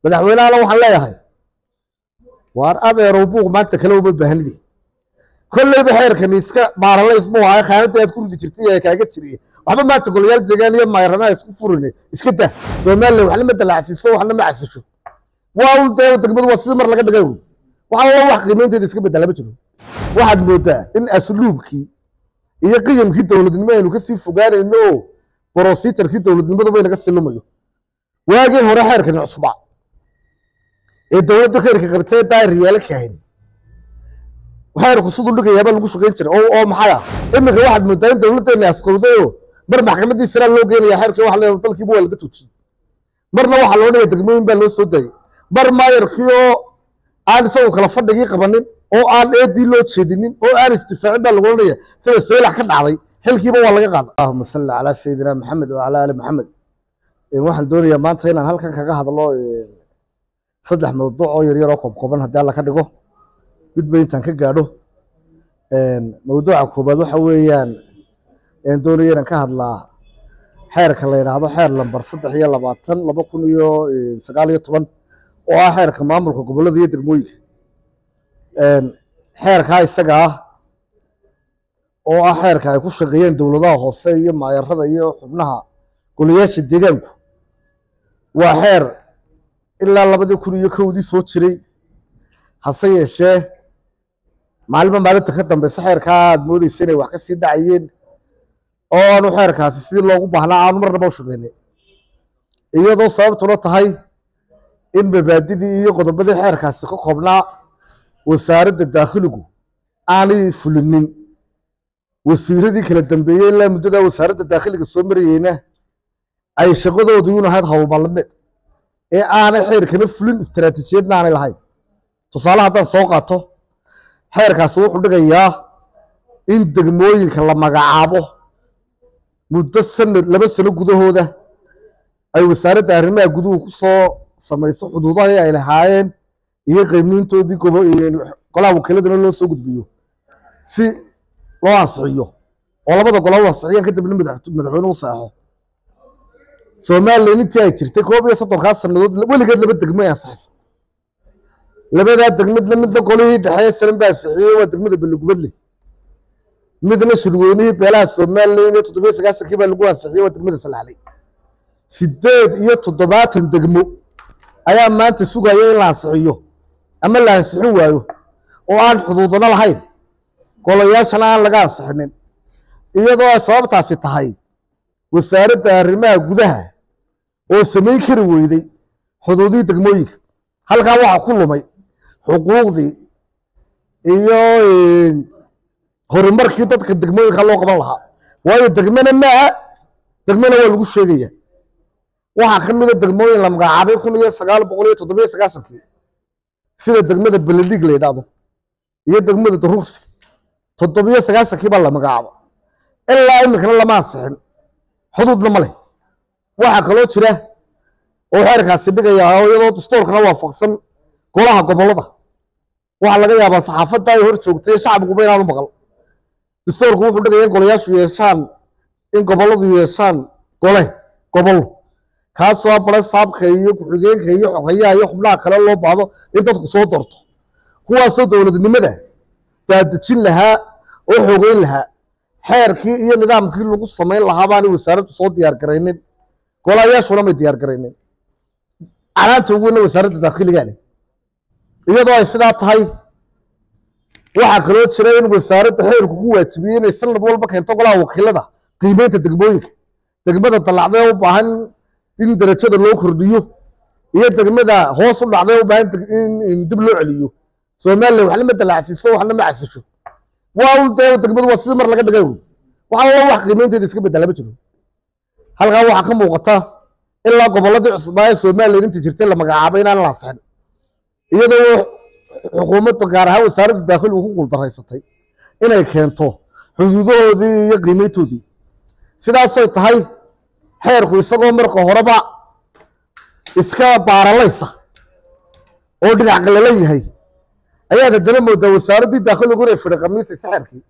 madaxweynehana waxaan leeyahay waar adeerow buuq maanta kale uma baahnidi kolleyba xeerkani iska baaralays buu ahay khaanadii aad ku ridi jirtay ee kaaga jiriye waxba maanta golayaal deegaan iyo mayranaha isku furine iska dah somalilan waxna ma dalacsiiso waxna ma casisho waa un dee degmadu waa sidii mar laga dhigay un waxa alla wax qiimaynteeda iska bedela ma jiro waxaad moodaa in asluubkii iyo qiyamkii dowladnimo aynu kasii fogaanayno oo brositarkii dowladnimaduba inaga silumayo waagii hore xeerkani cusbaa ee dowladda khayrka qabtee daariyaala kahayn xeerku siduu dhigayaaba lagu shaqayn jiray oo oo maxay ah iminka waxaad moodaa in dowladdeena asqowdayo mar maxkamaddii siraa loo geenaya xeerkii waxa leeyahay dalkiiba waa laga joojiyey marna waxaa loo dhigaya degmooyin baa loo soo daayay mar maayarkii oo aan isagu kala fadhigii qabanin oo aan eedii loo jeedinin oo aan isdifaacin baa lagu odhanaya sida seelax ka dhacday xilkiiba waa laga qaaday allahuma salli calaa sayidina maxamed wacala ali maxamed waxaan doonayaa maanta inaan halkan kaga hadlo saddex mawduuc oo yaryar oo koobkooban haddii alla ka dhigo midba intaan ka gaadho mawduuca koobaad waxa weeyaan doonaya inaan ka hadlaa xeerka la yidhaahdo xeer lambar saddex iyo labaatan laba kun iyo sagaal iyo toban oo ah xeerka maamulka gobollada iyo degmooyinka xeerkaa isaga ah oo ah xeerka ay ku shaqeeyeen dowladaha hoose iyo maayarada iyo xubnaha golayaasha deegaanku waa xeer ilaa labadii kun iyo kowdii soo jiray hase yeeshee maalinba maalinta ka dambeysa xeerkaa aad moodeysa inay wax ka sii dhacayeen oo aanu xeerkaasi sidii loogu baahnaa aanu marnaba u shaqeynay iyadoo sababtuna tahay in mabaadidii iyo qodobadii xeerkaasi ka koobnaa wasaaradda daakhiligu aanay fulinin wasiiradii kala dambeeyey ilaa muddadaa wasaaradda daakhiliga soo marayeyna ay shaqadoodu yun ahayd howlballameed ee aanay xeerkana fulin istaraatiijiyadna aanay lahayn tusaale haddaan soo qaato xeerkaasi wuxuu dhigayaa in degmooyinka la magacaabo muddo sanad laba sano gudahooda ay wasaaradda arrimaha guduhu ku soo samayso xuduudahii ay lahaayeen iyo qiimiintoodii golaha wakiiladana loo soo gudbiyo si loo ansixiyo oo labada gola u ansixiyaan kadibna madaxweynuhu saexo somalilan intii ay jirtay koob iyo soddonkaa sannadood weligeed laba degmo ay ansixisa labadaa degmadna midna golihii dhexeeye salan baa ansixiyey waa degmada belegubadley midna shirweynihii beelaha somalilan iyo toddobiyo sagaashankii baa lagu ansixiyey waa degmada salaxley sideed iyo toddobaatan degmo ayaa maanta sugaya in la ansixiyo ama la ansixin waayo oo aan xuduudana lahayn golayaashana aan laga ansixinin iyadoo ay sababtaasi tahay wasaaradda arrimaha gudaha oo samayn kari weyday xuduudihii degmooyinka halkaa waxaa ku lumay xuquuqdii iyo horumarkii dadka degmooyinka loo qaban lahaa waayo degmena maaha degmena waa lagu sheegaya waxaa ka mida degmooyin la magacaabay kun iyo sagaal boqol iyo toddobiyo sagaashankii sida degmada beledhig la yidhaahdo iyo degmada daruugsi toddobiyo sagaashankii baa la magacaabo ilaa iminkana lama ansixin xuduudna ma leh waxaa kaloo jira oo xeerkaasi dhigaya oo iyadoo dastuurkana waafaqsan golaha gobollada waxaa laga yaabaa saxaafadda ay hor joogtay shacbiguba inaanu maqal dastuurku wuxuu dhigaya in golayaashu yeeshaan in gobolladu yeeshaan gole gobol kaasoo bare saabka iyo ku-xigeenka iyo xogeyaha iyo xubnaha kale loo baahdo in dadku soo doorto kuwaasoo dowladnimada daadejin lahaa oo xogeyn lahaa xeerkii iyo nidaamkii lagu samayn lahaa baanay wasaaraddu soo diyaar garaynin golayaashuna may diyaar garaynin canaanta ugu weyna wasaaradda daakhiliga leh iyadoo ay sidaa tahay waxaa kaloo jira in wasaaradda xeerku ku waajibiyey inay sanad walba keento golaha wakiilada qiimeynta degmooyinka degmada dallacdee u baahan in darajada loo kordhiyo iyo degmada hoos u dhacdee u baahan in dib loo celiyo somalilan waxna ma dalacsiiso waxna ma casisho waa un dee degmadu waa sidii mar laga dhigay un waxa alla wax qiimeynteeda iska bedela ma jiro halkaa waxaa ka muuqata ilaa gobolladii cusbaa ee somalilan inta jirtay la magacaabay inaan la ansixin iyadoo xukuumadda gaar ahaan wasaaradda daakhiligu ku guuldaraysatay inay keento xuduudahoodii iyo qiimeyntoodii sidaasoy tahay xeerku isagoo marka horeba iska baaralaysa oo dhinac qalalan yahay ayaad haddana moodaa wasaaraddii daakhiligu inay fidhi khamiisaysa xeerkii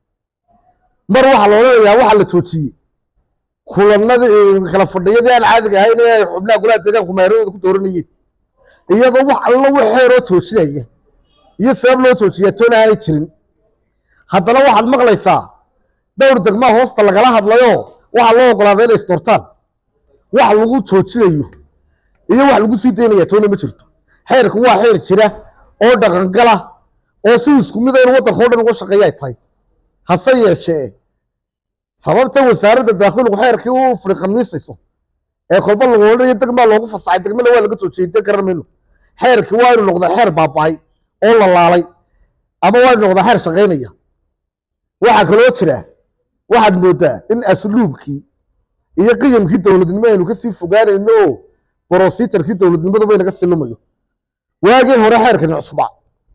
mar waxaa la odhanayaa waxaa la joojiyey kulanadii kala fadhiyadii aan caadiga ahayn ee ay xubnaha golaha deegaanku maaradooda ku dooranayeen iyadoo wax alla wax xeeroo joojinaya iyo sabab loo joojiya toona aanay jirin haddana waxaad maqlaysaa dhowr degmaa hoosta lagala hadlayo waxaa loo ogolaaday inay isdoortaan wax lagu joojinayo iyo wax lagu sii daynaya toona ma jirto xeerku waa xeer jira oo dhaqangala oo si isku mid a in waddanka o dhan uga shaqeeya ay tahay hase yeeshee sababta wasaaradda daakhiligu xeerkii u firiqamiisayso ee kolba lagu odhanayo degmaa loogu fasaxay degmana waa laga joojiyey dee garan mayno xeerkii waa inu noqdaa xeer baaba'ay oo la laalay ama waa inu noqdaa xeer shaqaynaya waxaa kaloo jira waxaad moodaa in asluubkii iyo qiyamkii dowladnimo aynu kasii fogaanayno oo brositarkii dowladnimaduba inaga silumayo waagii hore xeerkani cusbaa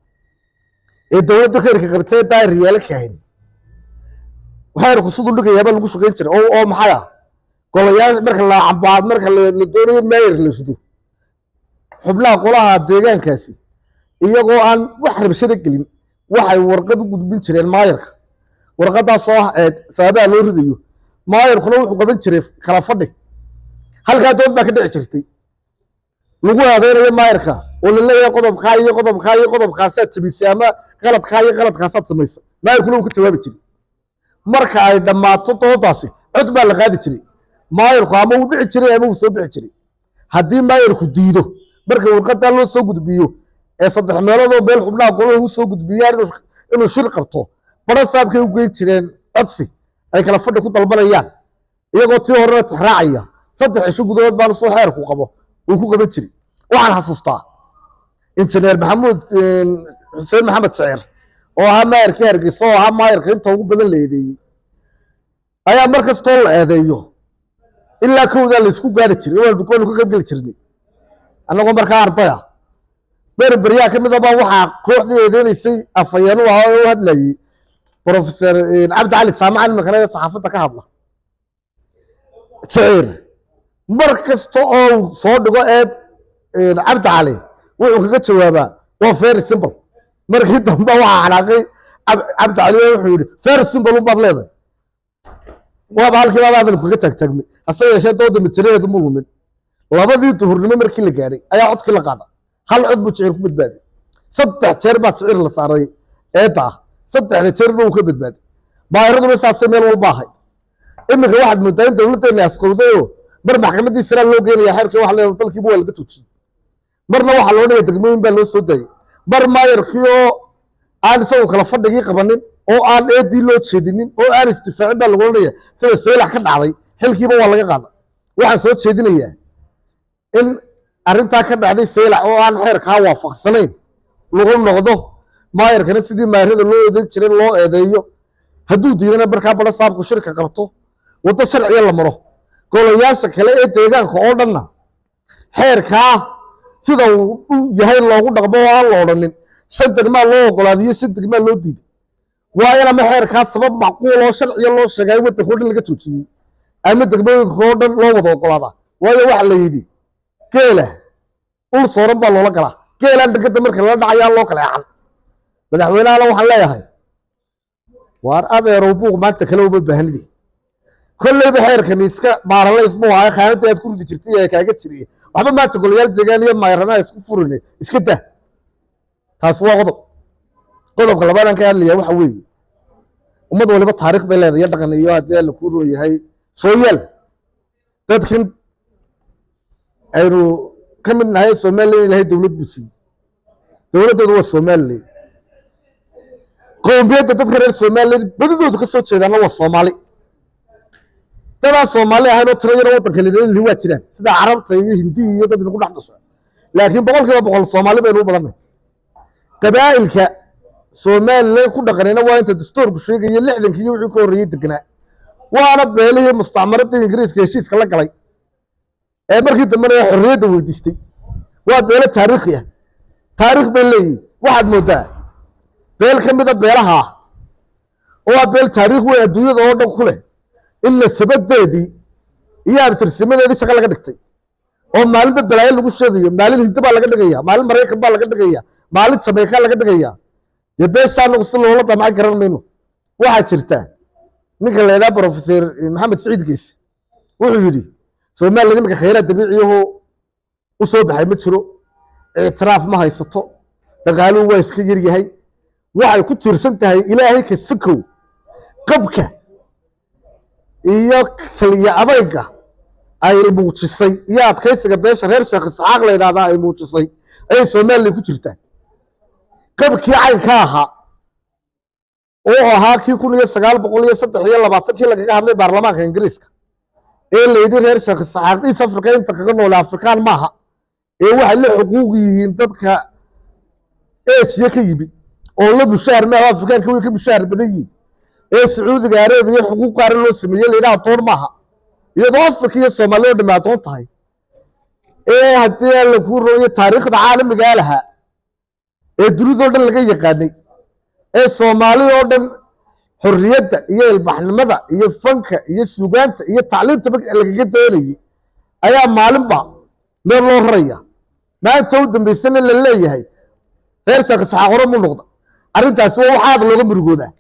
ee dowladda khayrka qabtee daayir yaala kaahini xeerku siduu dhigayaaba lagu shaqayn jiray oo oo maxay ah golayaal marka la cambaa marka la la doonayo in maayir la rido xubnaha qolaha deegaankaasi iyagoo aan wax rabshada gelin waxay warqad u gudbin jireen maayirka warqadaasoo ah ee sababaha loo ridayo maayirkuna wuxuu qaban jiray kala fadhi halkaa dood baa ka dhici jirtay lagu aadeynayo maayirka oo la leeyahay qodobkaa iyo qodobkaa iyo qodobkaasaad jabisay ama qaladkaa iyo qaladkaasaad samaysay maayirkuna uu ka jawaabi jiray marka ay dhammaato doodaasi cod baa la qaadi jiray maayirku ama uu dhici jiray ama uu soo bixi jiray haddii maayirku diido marka warqadaa loo soo gudbiyo ee saddex meeloodoo meel xubnaha golaha u soo gudbiyaan inuu- inuu shir qabto baro saabkay u geyn jireen codsi ay kala fadhi ku dalbanayaan iyagoo tii horena tixraacaya saddex cisho gudahood baanu soo xeerku qabo uu ku qaban jiray waxaan xasuustaa injineer maxamuud xuseen maxamed shaceer oo ahaa maayirkii hargeysa oo ahaa maayirka inta ugu badan la eedeeyey ayaa mar kastoo la eedeeyo ilaa kowdaa la isku gaari jiray waanu waanu ka qayb geli jirnay annagoo markaa ardaya berberyaa ka mid a baa waxaa kooxdii eedeynaysay afhayeen u ahaa oo u hadlayey professor cabdi cali jaamaca nimankana ee saxaafadda ka hadla shaciir mar kasta oo uu soo dhigo eed cabdi cali wuxuu kaga jawaabaa waa very simple markii dambe waxaa xanaaqay cab- cabdi cali oo wuxuu yidhi very simple unbaad leedahay waaba halkii baaba hadalku kaga taagtaagmay hase yeeshee dooda mataladeedu ma lumin labadii duhurnimo markii la gaadhay ayaa codkii la qaada hal cod buu jiciir ku badbaaday saddex jeer baa jiciir la saaray eedda ah saddexda jeerba uu ka badbaaday baahiraduna saasay meel walba ahay iminka waxaad moodaa in dowladdeena asqowdayoo mar maxkamaddii siraa loo geenaya xeerkii wax leedahay dalkiiba waa laga joojiyey marna waxaa loo dhigay degmooyin baa loo soo daayey mar maayarkii oo aan isagu kala fadhigii qabanin oo aan eedii loo jeedinin oo aan isdifaacin baa lagu odhanaya sida seelax ka dhacday xilkiiba waa laga qaada waxaan soo jeedinayaa in arrintaa ka dhacday seelax oo aan xeerkaa waafaqsanayn lagu noqdo maayarkana sidii maayarada loo eedeyn jiray loo eedeeyo hadduu diidana markaa bada saabku shirka qabto waddo sharciya la maro golayaasha kale ee deegaanka oo dhanna xeerkaa sida uu u yahay loogu dhaqmo oo aan la odhanin shan degmaa loo ogolaadiyo shan degmaa loo diiday waa in ama xeerkaa sabab macquul oo sharciya loo sheegay waddanka oo dhan laga joojiyey ama degmooyinka oo dhan loo wada ogolaadaa waayo waxa la yidhi geela ul sooran baa loola galaa geelaan dhegada marka lala dhacayaa loo kala eexan madaxweynehana waxaan leeyahay waar adeerow buuq maanta kale uma baahnidi kolleyba xeerkani iska baaralays buu ahay khaanadda aad ku ridi jirtay ee kaaga jiriye waxba maanta golayaal deegaan iyo mayranaha isku furine iska dah taasi waa qodob qodobka labaadaan ka hadlaya waxa weeye ummad waliba taariikh bay leedahay iyo dhaqan iyo haddii alla kuu rooyahay sooyaal dadkan aynu ka mid nahay somalilan ilahay dowlad buu siiyey dowladdoodu waa somalilan qowmiyadda dadka reer somalilan badidoodu ka soo jeedaana waa soomaali dadaan soomaali ahayn oo tiro yaroo waddanka laleelihi waa jiraan sida carabta iyo hindiya iyo dad inagu dhex dhasho laakiin boqol kiiba boqol soomaali baynu u badannay qabaa'ilka somalilan ku dhaqanayna waa inta dastuurku sheegaya lixdankii iyo wixii ka horreeyey deganaa waana beelihii mustacmaradda ingiriiska heshiiska la galay ee markii dambena xorriyadda weydiistay waa beelo taariikhi ah taariikh bay leeyihin waxaad moodaa beel ka mida beelaha ah oo waa beel taariikh weyn adduunyada oo dhan ku leh in nasabadeedii iyo abtirsimadeedii shaqa laga dhigtay oo maalinba balaayo lagu sheegayo maalin hindi baa laga dhigaya maalin maraykan baa laga dhigaya maalin jameyka laga dhigaya dee beesha anagu si loola damcan garan mayno waxaa jirta ninka la yidhaha professor maxamed saciid geese wuxuu yidhi somaliland iminka khayraad dabiiciyaho u soo baxay ma jiro ictiraaf ma haysato dhaqaaluhu waa iska yaryahay waxay ku tiirsan tahay ilaahay ka sakow qabka iyo kaliya adayga ay muujisay iyo adkaysiga beesha reer sheekh isxaaq la yidhahdaa ay muujisay ayay somalilan ku jirtaa qabkii caynka ahaa oo ahaa kii kun iyo sagaal boqol iyo saddex iyo labaatankii lagaga hadlay baarlamaanka ingiriiska ee la yidhi reer sheekh isxaaq east africa inta kaga noole afrikaan maaha ee waxay la xuquuq yihiin dadka esiya ka yimid oo la bushaar maaha afrikaanka way ka bushaar badan yihiin ee sacuudiga arabiya xuquuq gaara loo sameeyey la yidhaha adoon maaha iyadoo afrika iyo soomaaliya oo dhamme adoon tahay ee haddii alla kuu rooyo taariikhda caalamigaa lahaa ee dunidoo dhan laga yaqaanay ee soomaali oo dhan xorriyadda iyo ilbaxnimada iyo fanka iyo suugaanta iyo tacliimta lagaga daynayay ayaa maalinba meel loo raraya maanta u dambaysana la leeyahay reer sheekh isxaaq hore mu noqda arrintaasi waa wax aad looga murugoodaa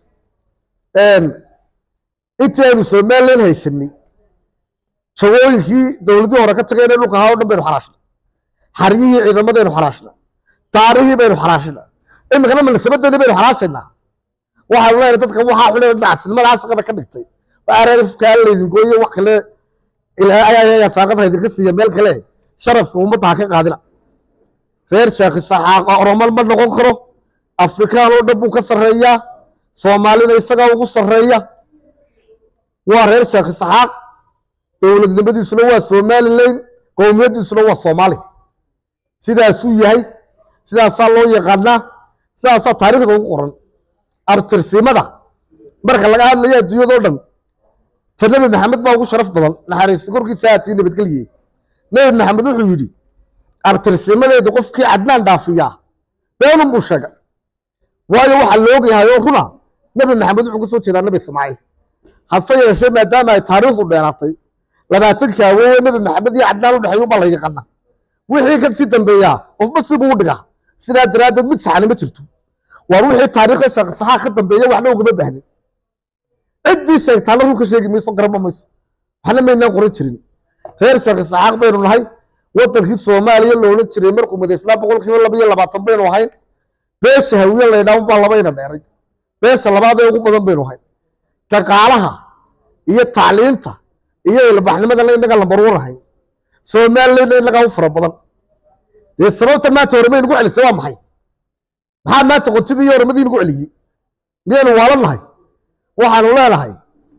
intii aynu somalilan haysanay jagooyinkii dowladii hore ka tagayna dhulka ahaa o dhan baynu xaraashnay xaryihii ciidamadaynu xaraashnay taarihii baynu xaraashnay iminkana munasabadeedii baynu xaraashaynaa waxaanu leenahay dadka waxaa xunay dhinacsinimadaa shaqada ka dhigtay ararifkaa laydingooye wax kale saaqada idinka siiya meel kale sharafka ummadda ha ka qaadina reer sheekh isaxaaqa oromal ma noqon karo afrikaan oo dhan buu ka sarreeyaa soomaalina isagaa ugu sarreeya waa reer sheekh isaxaaq dowladnimadiisuna waa somalilan qowmiyaddiisuna waa soomaali sidaasuu yahay sidaasaa loo yaqaanaa sidaasaa taariikhda ugu qoran abtirsimada marka laga hadlayo adduunyadoo dhan ta nebi maxamed baa ugu sharaf badan naxariisi korkiisa haatii nabadgelye nebi maxamed wuxuu yidhi abtirsimadeedu qofkii cadnaan dhaafiyaa beenun buu sheegay waayo waxaa la ogyahay oo runa nebi maxamed wuxuu ka soo jeedaa nebi ismaaciil hase yeeshee maadaama ay taariikhdu dheeraatay labaatankii awoowe nebi maxamed iyo cadnaan u dhexeeya ubaa la yaqaana wixii ka sii dambeeyaa qofba sibuu u dhigaa sidaa daraaddeed mid saxani ma jirto waar wixii taariikhda sheekh saxaa ka dambeeya waxna ugama baahnin ciddii sheegtaana run ka sheegi mayso garama mayso waxna maynaan qoran jirin reer sheekh isaxaaq baynu nahay wadankii soomaaliya la odhan jiray markuu madaysnaa boqol kiiba laba iyo labaatan baynu ahayn beesha hawiye laydhaahun baa labayna dheeray beesha labaad ee ugu badan baynu ahayn dhaqaalaha iyo tacliinta iyo ilbaxnimadana innaga lambarwan ahayn soomaaliyana innagaa u fara badan dee sababta maanta horemay nagu celisay waa maxay maxaa maanta qontidii iyo horemadii nagu celiyey miyaynu waalan nahay waxaanu leenahay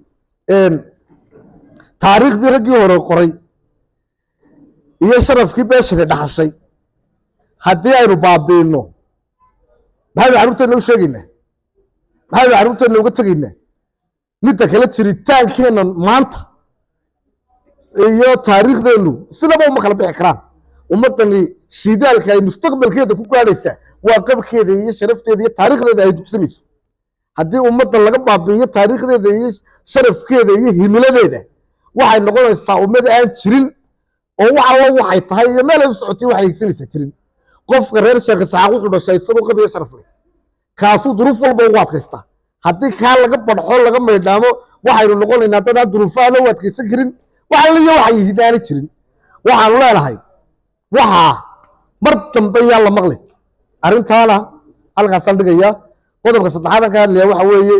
taariikhdii raggii hore qoray iyo sharafkii beeshani dhaxashay haddii aynu baabiinno maxaynu carruurteenna u sheegaynaa maxaynu carruurteenna uga tegaynaa midda kale jiritaankeenna maanta iyo taariikhdeennu sinaba uma kala bixi karaan ummaddani shidaalka ay mustaqbalkeeda ku gaadhaysaa waa qabkeeda iyo sharafteeda iyo taariikhdeeda ay dugsanayso haddii ummadda laga baabi'iyo taariikhdeeda iyo sharafkeeda iyo himiladeeda waxay noqonaysaa ummad aan jirin oo wax allo waxay tahay iyo meel ay u socotay waxay higsanaysaa jirin qofka reer sheekh isxaaq wuxuu dhashay isagoo qabiyo sharaf leh kaasuu duruuf walba ugu adkaystaa haddii kaa laga badxo laga maydhaamo waxaynu noqonaynaa dad aan duruufaha loo adkaysan karin wax alliyo waxay hidaani jirin waxaanu leenahay waxaa mar dambe yaa la maqli arrintaana halkaasaan dhigayaa qodobka saddexaadan ka hadlaya waxa weeye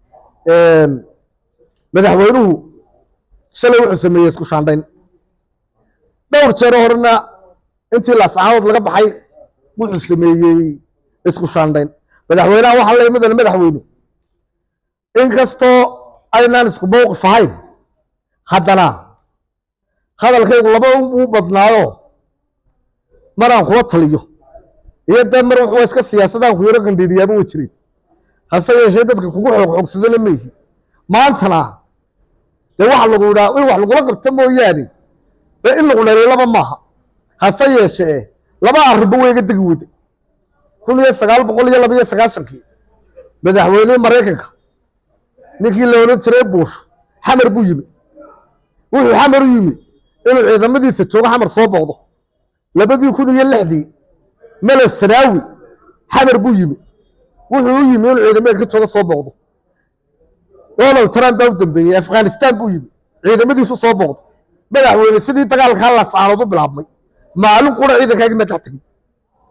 madaxweynuhu shalay wuxuu sameeyey isku shaandhayn dhowr jeero horena intii laascaanood laga baxay wuxuu sameeyey isku shaandhayn madaxweynaha waxaa leeyahay midana madaxweyne inkastoo aynaan isku mowqif ahayn haddana hadalkaygu laba uu badnaayo maraan kula taliyo iyo dee mar wuxuu iska siyaasadaan ku yaro gandhiidhiyaaba way jireen hase yeeshee dadka kugu xoogxoogsadana maihi maantana dee waxa lagu yidhaa in wax lagula qabta mooyaane dee in lagu dhaliilaba maaha hase yeeshee laba arrinba wayga degi weyday kun iyo sagaal boqol iyo laba iyo sagaashankii madaxweynihii maraykanka ninkii la odhan jiray buush xamar buu yimi wuxuu xamar u yimi inuu ciidamadiisa joogo xamar soo booqdo labadii kun iyo lixdii mele sanaawi xamar buu yimi wuxuu u yimi inuu ciidamada ka joogo soo booqdo donald trump baa u dambeeyey afghanistan buu yimi ciidamadiisu soo booqdo madaxweyne sidii dagaalkaa lasaanood u bilaabmay maalin qura ciidankaagii ma dhex tegin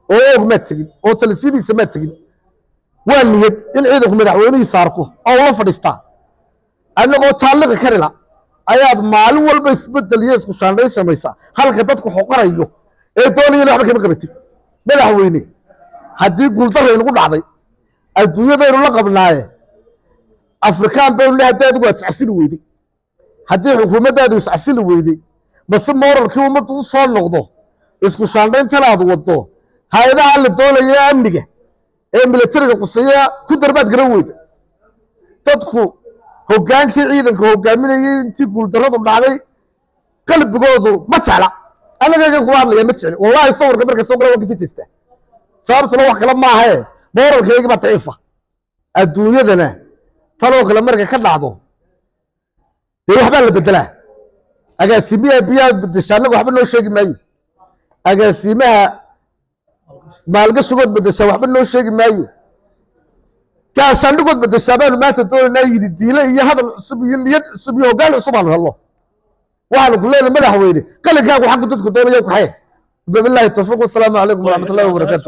oo oog maad tegin oo talisiyadiisa maad tegin waa niyad in ciidanku madaxweynihiisa arko oo ula fadhiistaa annagoo taalliqi karila ayaad maalin walba isbedel iyo isku shaandhayn samaysaa halka dadku xoqanayo ee doonayana waxba kama qabatid madaxweyne haddii guuldaraynagu dhacday adduunyadaynu la qabnaaye afrikaan baynu le haddii adigu aad iscasili weyday haddii xukuumaddaadu iscasili weyday mase moralkii ummaddu u soo noqdo isku shaandhayntan aad waddo hay-adaha la doonaya amniga ee militariga quseeya ku darbaad garan weyda dadku hoggaankii ciidanka hoggaaminayay intii guuldarradu dhacday qalbigoodu ma jecla annagaygan kuma hadlaya ma jecli wallahi sawirka marka soo gala waan kasii jeestaa sababtuna wax kale maahae moralkaygii baa daciifa adduunyadana tanoo kale markay ka dhacdo dee waxbaa la bedelaa agaasimaha biyahaad bedesha annaga waxba noo sheegi maayo agaasimaha maalgashigood bedeshaa waxba noo sheegi maayo gaashaandhigood bedeshaa baanu maanta doonaynaa yidhi diile iyo hadal cusub iyo niyad cusub iyo hoggaan cusub aanu helno waxaanu ku leenahay madaxweyne qalinkaagu xaggu dadku doonaya ku xaye billahi tawfiiq wasalaamu calaykum waraxmatullahi wabarakaatu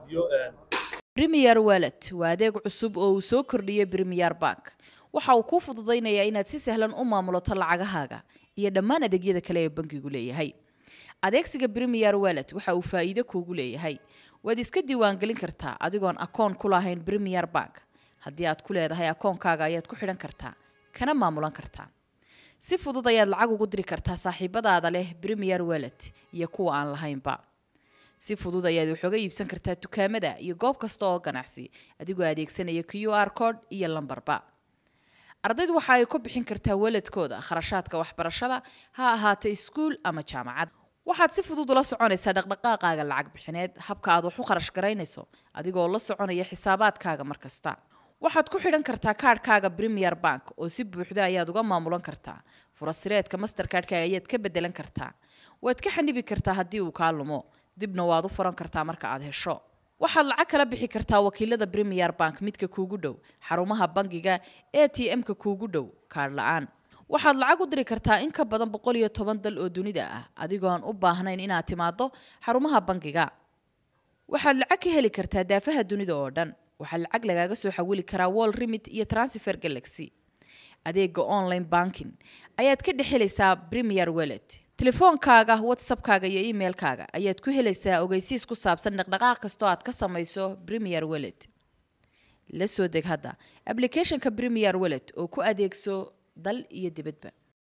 premier wallet waa adeeg cusub oo uu soo kordhiyey premier bank waxa uu kuu fududaynayaa inaad si sahlan u maamulato lacagahaaga iyo dhammaan adeegyada kale ee bankigu leeyahay adeegsiga premier wallet waxa uu faa'iido kuugu leeyahay waad iska diiwaangelin kartaa adigoon akoon ku lahayn premier bank haddii aad ku leedahay akoonkaaga ayaad ku xidhan kartaa kana maamulan kartaa si fudud ayaad lacag ugu diri kartaa saaxiibadaada leh premier wallet iyo kuwa aan lahaynba si fudud ayaad waxooga iibsan kartaa dukaamada iyo goob kasta oo ganacsi adigoo adeegsanaya q r code iyo lambarba ardaydu waxa ay ku bixin kartaa waladkooda kharashaadka waxbarashada ha ahaato iskuul ama jaamacad waxaad si fudud ula soconaysaa dhaqdhaqaaqaaga lacag bixineed habka aad wax u kharash garaynayso adigoo la soconaya xisaabaadkaaga mar kasta waxaad ku xidhan kartaa kaadhkaaga premier bank oo si buuxda ayaad uga maamulan kartaa furasireedka masterkaadhkaaga ayaad ka bedelan kartaa waad ka xanibi kartaa haddii uu kaa lumo dibna waad u furan kartaa marka aad hesho waxaad lacag kala bixi kartaa wakiilada premier bank midka kuugu dhow xarumaha bangiga a t m-ka kuugu dhow kaadh la-aan waxaad lacag u diri kartaa in ka badan boqol iyo toban dal oo dunida ah adigoon u baahnayn inaad timaado xarumaha bangiga waxaad lacag ka heli kartaa daafaha dunida oo dhan waxaa lacag lagaaga soo xawili karaa wall remit iyo transfer galaxy adeega online banking ayaad ka dhex helaysaa premier wallet telefoonkaaga whatsappkaaga iyo emailkaaga ayaad ku helaysaa ogeysiis ku saabsan dhaqdhaqaaq kastoo aad ka samayso premier wallet la soo deg hadda applicationka premier wallet oo ku adeegso dal iyo dibadba